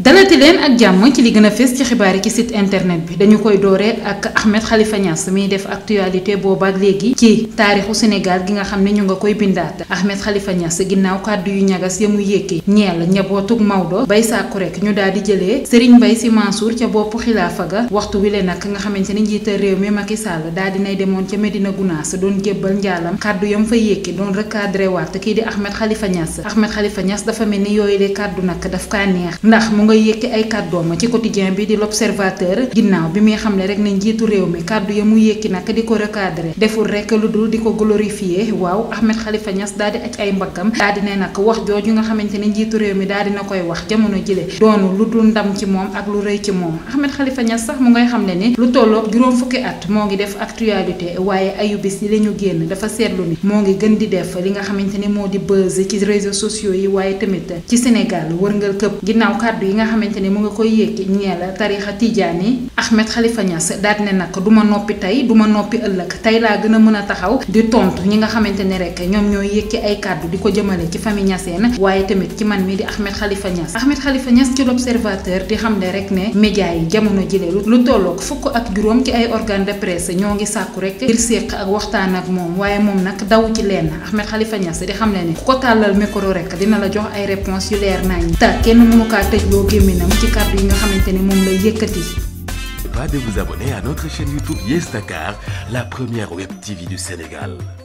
dalati leen ak jàmm ci li gën a fës ci xibaar yi ci site internet bi dañu koy dooree ak Ahmed Khalifa Niass miy def actualité boobaak léegi ci taarixu Sénégal gi nga xam ne ñu nga koy bindaat Ahmed Khalifa Niass ginnaaw kàddu yu ñagas ya mu yékki ñeel njabootug Maodo bay sàkku rek ñu daal di jëlee Serigne Mbaye Sy Mansour ca boppu xilaafa ga waxtu wi leen nag nga xamante ni njiital réew mi Macky Sall daal di nay demoon ca Medina Gounass doon jébbal njaalam kàddu yam fa yékki doon recadré waat kii di Ahmed Khalifa Niass Ahmed Khalifa Niass dafa mel ni yooyu le kàddu nag daf kaa neex ndax mu nga yëkki ay kàddoom ci quotidien bi di l'observateur ginnaaw bi muy xam ne rek ne njiitu réew mi kàddu ya mu yëkki nag di ko recadré deful rek lu dul di ko glorifier waaw Ahmed Khalifa Niass daal di aj ay mbaggam daal di ne nag wax jooju nga xamante ne njiitu réew mi daal dina koy wax jamono jile doonu lu dul ndam ci moom ak lu rëy ci moom Ahmed Khalifa Niass sax mu ngay xam ne ni lu tolloog juróom fukki at moo ngi def actualité waaye ayu bis yi la ñu génn dafa seetlu ni moo ngi gën di def li nga xamante ni moo di buzz ci réseaux sociaux yi waaye tamit ci Sénégal wërngal këpp ginnaaw kàddu yi nga xamante ni mu nga koy yékki ñeel tarixa tijaani Ahmed Khalifa Niass daal ne nag du ma noppi tey du ma noppi ëllëg tey laa gën a mën a taxaw di tontu ñi nga xamante ni rek ñoom ñooy yékki ay kàddu di ko jëmale ci famille Niassène waaye tamit ci man mi di Ahmed Khalifa Niass Ahmed Khalifa Niass ci l'observateur di xam ne rek ne média yi jamono jile lu tolloog fukk ak juróom ci ay organe de presse ñoo ngi sàkku rek ngir séq ak waxtaan ak moom waaye moom nag daw ci lenn Ahmed Khalifa Niass di xam ne ne ku ko tàllal micro rek dina la jox ay réponse yu leer nañ te kenn mënu kaa tëj loo gémminam ci kàddu yi nga xamante ni moom lay yëkkati. Pas de vous abonner à notre chaîne YouTube Yes Dakar, la première web TV du Sénégal.